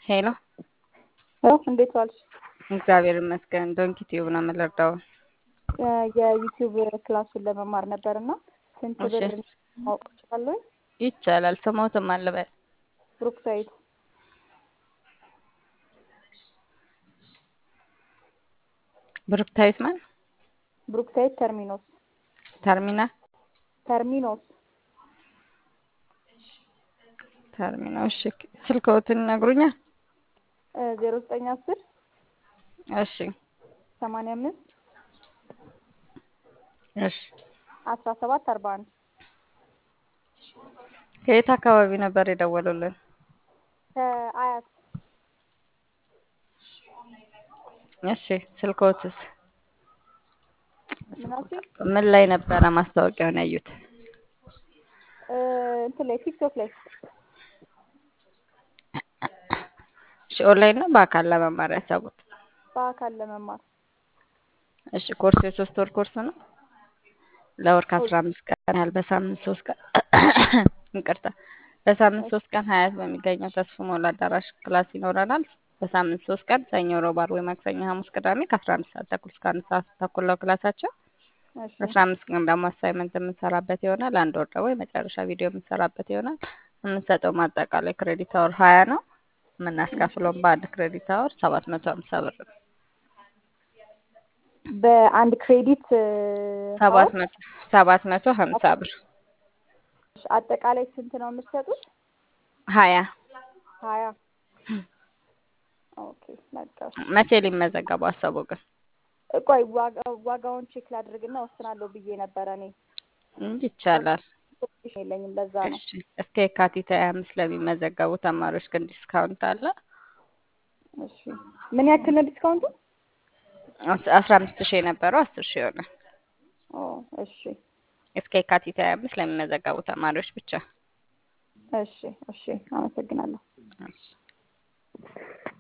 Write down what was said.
ሄሎ ሄሎ እንዴት ዋልሽ? እግዚአብሔር ይመስገን። ዶንኪ ቲዩብ ነው የምንረዳው። የዩቲዩብ ክላሱን ለመማር ነበር እና ስንት እሺ። ብር ማወቅ እችላለሁ? ይቻላል። ስሞትም አለበል ብሩክሳይድ ብሩክታዊት ማን ብሩክሳይድ ተርሚኖስ ተርሚና ተርሚኖስ ተርሚና። እሺ ስልክዎትን ይነግሩኛል? ዜሮ ዘጠኝ አስር እሺ ሰማንያ አምስት እሺ። አስራ ሰባት አርባ አንድ ከየት አካባቢ ነበር የደወሉልን? ከአያት እሺ ስልክዎትስ ምናሴ ምን ላይ ነበረ ማስታወቂያውን ያዩት? እንትን ላይ ቲክቶክ ላይ እሺ ኦንላይን ነው በአካል ለመማር ያሰቡት? በአካል ለመማር እሺ ኮርስ የሶስት ወር ኮርስ ነው። ለወር ከአስራ አምስት ቀን ያህል በሳምንት ሶስት ቀን ይቅርታ፣ በሳምንት ሶስት ቀን ሀያት በሚገኘው ተስፎ ሞላ አዳራሽ ክላስ ይኖረናል። በሳምንት ሶስት ቀን ሰኞ፣ ሮብ፣ ዓርብ ወይ ማክሰኞ፣ ሐሙስ፣ ቅዳሜ ከአስራ አንድ ሰዓት ተኩል እስከ አንድ ሰዓት ተኩል ነው ክላሳቸው። እሺ አስራ አምስት ቀን ደግሞ አሳይመንት የምንሰራበት ይሆናል። አንድ ወር ደግሞ የመጨረሻ ቪዲዮ የምንሰራበት ይሆናል። የምንሰጠው ማጠቃላይ ክሬዲት አወር ሀያ ነው። የምናስከፍለውም በአንድ ክሬዲት አወር ሰባት መቶ ሀምሳ ብር ነው። በአንድ ክሬዲት ሰባት መቶ ሰባት መቶ ሀምሳ ብር አጠቃላይ ስንት ነው የምትሰጡት? ሀያ ሀያ ኦኬ በቃ መቼ ሊመዘገቡ አሰቡ ግን? ቆይ ዋጋ- ዋጋውን ቼክ ላድርግና ወስናለሁ ብዬ ነበረ እኔ እንጂ ይቻላል። ኢንፎርሜሽን የለኝም ለዛ ነው እሺ እስከ የካቲት ሀያ አምስት ለሚመዘገቡ ተማሪዎች ግን ዲስካውንት አለ። እሺ ምን ያክል ነው ዲስካውንቱ? አስ- አስራ አምስት ሺህ የነበረው አስር ሺህ ይሆናል። ኦ እሺ እስከ የካቲት ሀያ አምስት ለሚመዘገቡ ተማሪዎች ብቻ። እሺ እሺ አመሰግናለሁ እሺ